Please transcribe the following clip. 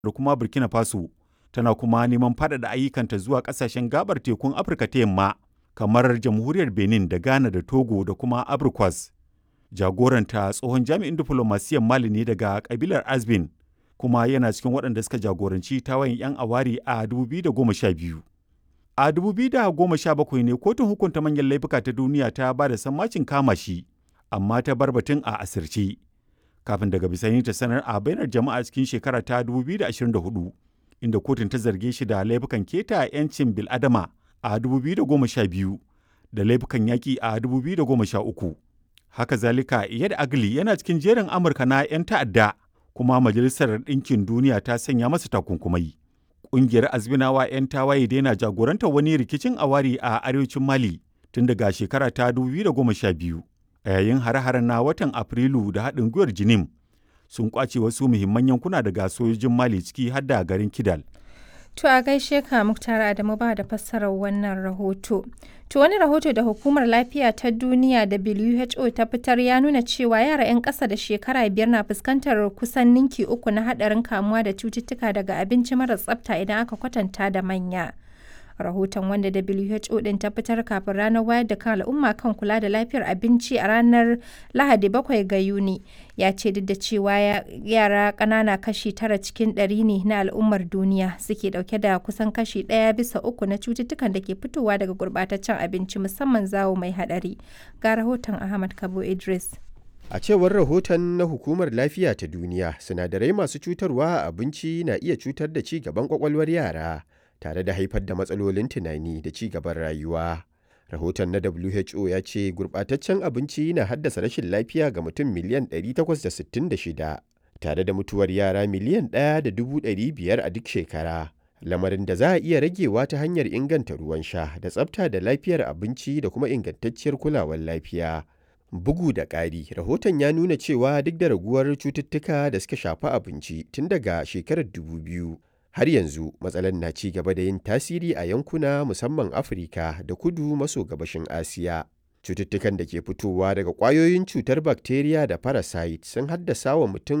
da kuma Burkina Faso, tana kuma neman faɗaɗa ayyukanta zuwa ƙasashen gabar tekun Afirka ta yamma kamar jamhuriyar Benin da Ghana da Togo da kuma Abrikwas. Jagoranta tsohon jami'in diflomasiyyar Mali ne daga kabilar Azbin kuma yana cikin waɗanda suka jagoranci tawayin 'yan awari a 2012. A 2017 ne kotun hukunta manyan laifuka ta duniya ta ba da sammacin kama shi, amma ta bar batun a asirce. Kafin daga bisani ta sanar a bainar jama'a cikin shekara ta 2024, inda kotun ta zarge shi da laifukan keta 'yancin bil'adama a 2012 da laifukan yaƙi a 2013. Haka zalika, Iyad Agli yana cikin jerin Amurka na 'yan ta'adda, kuma Majalisar Ɗinkin Duniya ta sanya masa takunkumai. Ƙungiyar Azminawa 'yan tawaye daina jagorantar wani rikicin awari a arewacin Mali tun daga shekara ta 2012. A yayin hare-haren na watan Afrilu da haɗin gwiwar Jinim sun ƙwace wasu muhimman yankuna daga sojojin Mali ciki har da garin Kidal. To a gaishe ka Muktar Adamu ba da fassarar wannan rahoto. To wani rahoto da Hukumar Lafiya ta Duniya WHO ta fitar ya nuna cewa yara 'yan ƙasa da shekara biyar na fuskantar kusan ninki uku na haɗarin kamuwa da cututtuka daga abinci mara tsafta idan aka kwatanta da manya. rahoton wanda WHO din ta fitar kafin ranar wayar da kan al'umma kan kula da lafiyar abinci a ranar Lahadi 7 ga Yuni ya ce duk da cewa yara ƙanana kashi tara cikin ɗari ne na al'ummar duniya suke ɗauke da kusan kashi ɗaya bisa uku na cututtukan da ke fitowa daga gurɓataccen abinci musamman zawo mai haɗari ga rahoton Ahmad Kabo Idris. A cewar rahoton na Hukumar Lafiya ta Duniya, sinadarai masu cutarwa a abinci na iya cutar da ci gaban kwakwalwar yara. tare da haifar da matsalolin tunani da ci gaban rayuwa. Rahoton na WHO ya ce gurɓataccen abinci na haddasa rashin lafiya ga mutum miliyan 866 tare da mutuwar yara miliyan 1.500 a duk shekara. Lamarin da za a iya ragewa ta hanyar inganta ruwan sha da tsafta da lafiyar abinci da kuma ingantacciyar kulawar lafiya. Bugu da ƙari, rahoton ya nuna cewa duk da raguwar cututtuka da suka shafi abinci tun daga shekarar 2000. har yanzu matsalar na ci gaba da yin tasiri a yankuna musamman afirka da kudu maso gabashin asiya cututtukan da ke fitowa daga ƙwayoyin cutar bakteriya da parasite sun haddasa wa mutum